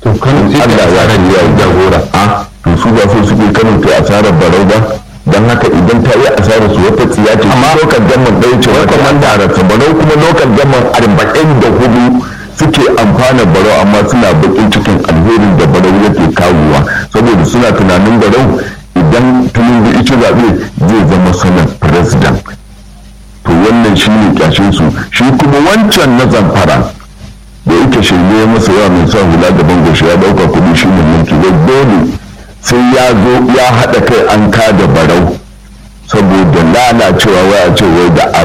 Allah ya yi ya jagora a to su ba so suke kanin ta asarar barau ba don haka idan ta yi asarar su wata tsiya ce amma lokal gamman ɗaya ce wata man darasa barau kuma lokal gamman arba'in da hudu suke amfana barau amma suna bakin cikin alherin da barau yake kawowa saboda suna tunanin barau idan tunubu ita zaɓe zai zama sanar president to wannan shi ne kyashin su shi kuma wancan na zamfara da yake shirye masa yawa mai sa hula da bangoshi ya dauka kudi shi ne mulki da dole sai ya zo ya haɗa kai an kada barau saboda lalacewa waya ce wai da